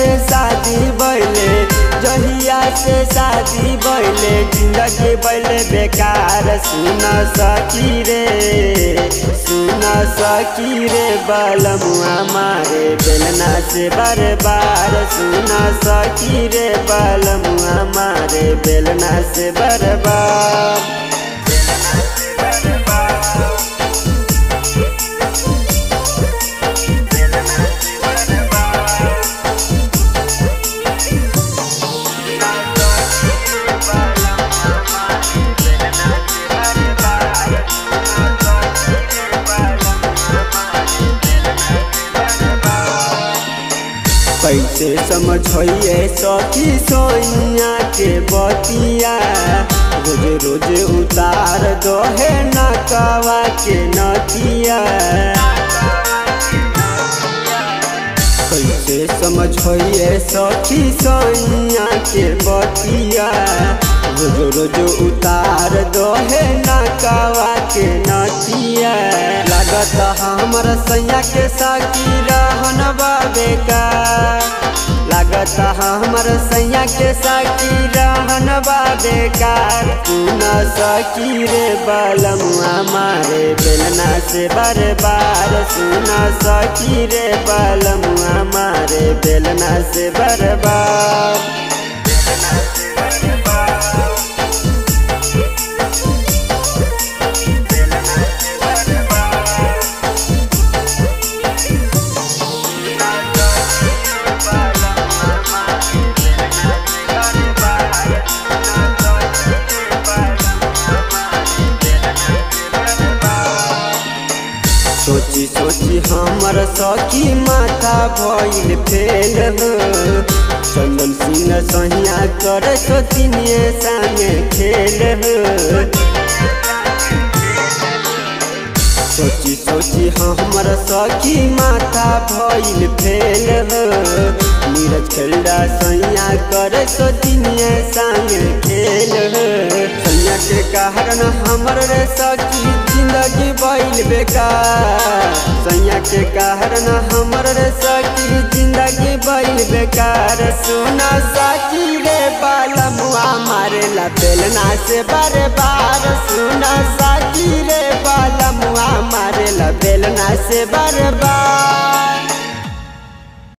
से शादी बैले जहिया से शादी बैले जिंदगी बैले बेकार सुन सकी रे सुन सकी रे बलमुआ मारे बेलना से बार बार सुन सकी रे बलमुआ मारे बेलना से बार बार कैसे समझिए सखी सोइया के बतिया रोज रोज उतार दोहे नकवा के नतिया कैसे समझिए सखी सोइया के बतिया रोज रोज उतार दोहे नकवा के नतिया लागत हमर सैया के साकी रहन बेका लागत हमर सैया के साकी रहन बेकार पुन सकी रे बलमुआ मारे बेलना से बार बार सुन सकी रे बलमुआ मारे बेलना से बार बार सोची सोची हमर सखी माथा भइल फेल हो चंदन सिंह सहिया कर सोचिनिए संगे खेल हो सोची सोची हमर सखी माथा भइल फेल हो नीरज खेलडा सैया कर सोचिनिए संगे खेल हो सैया के कारण हमर रे सखी जिंदगी बैल बेकार सैया के कारण हमर रे सखी जिंदगी बैल बेकार सुना सखी रे बालमुआ मारे ला बेलना से बार बार सुना सखी रे बालमुआ मारे ला बेलना से बार बार